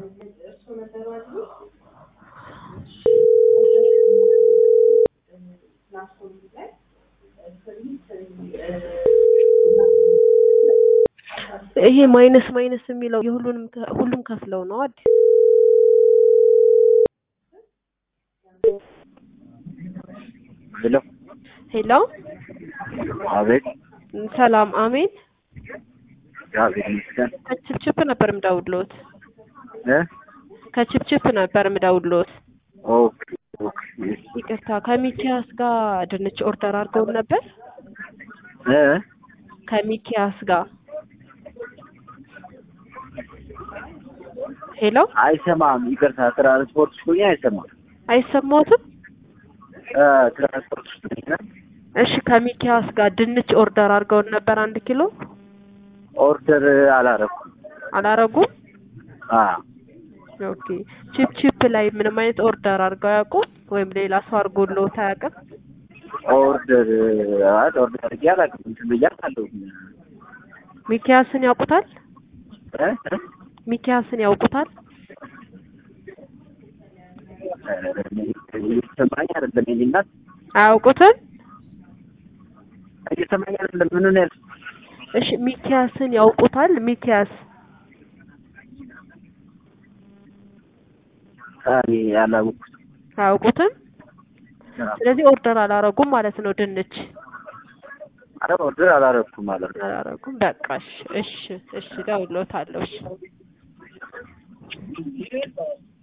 ይሄ ማይነስ ማይነስ የሚለው የሁሉንም ከ- ሁሉም ከፍለው ነው አዲስ ሄሎ ሄሎ አቤት ሰላም አሜን እግዚአብሔር ይመስገን ከችፕችፕ ነበር ምደውልዎት እ ከችፕችፕ ነበር ምደውልዎት ኦኬ ኦኬ ይቅርታ ከሚኪያስ ጋር ድንች ኦርደር አድርገው ነበር እ ከሚኪያስ ጋር ሄሎ አይሰማም ይቅርታ ትራንስፖርት ውስጥ ሆኜ አይሰማም አይሰማዎትም እ ትራንስፖርት ውስጥ ነኝ እና እሺ ከሚኪያስ ጋር ድንች ኦርደር አድርገውን ነበር አንድ ኪሎ ኦርደር አላረኩም አላረጉም አ ኦኬ ቺፕ ቺፕ ላይ ምንም አይነት ኦርደር አድርገው አያውቁም ወይም ሌላ ሰው አድርጎልዎት አያውቅም ኦርደር አይ ኦርደር አድርጌ አላውቅም እንትን ብዬ አውቃለሁ ሚኪያስን ያውቁታል እ እ ሚኪያስን ያውቁታል እየተሰማኝ አይደለም የእኔ እናት አያውቁትም እየተሰማኝ አይደለም ምን ነው ያልኩት እሺ ሚኪያስን ያውቁታል ሚኪያስ እኔ ያላወኩት አያውቁትም ስለዚህ ኦርደር አላረጉም ማለት ነው ድንች አረ ኦርደር አላረኩም ማለት ነው አላረጉም በቃ እሺ እሺ እሺ እደውልልዎታለሁ እሺ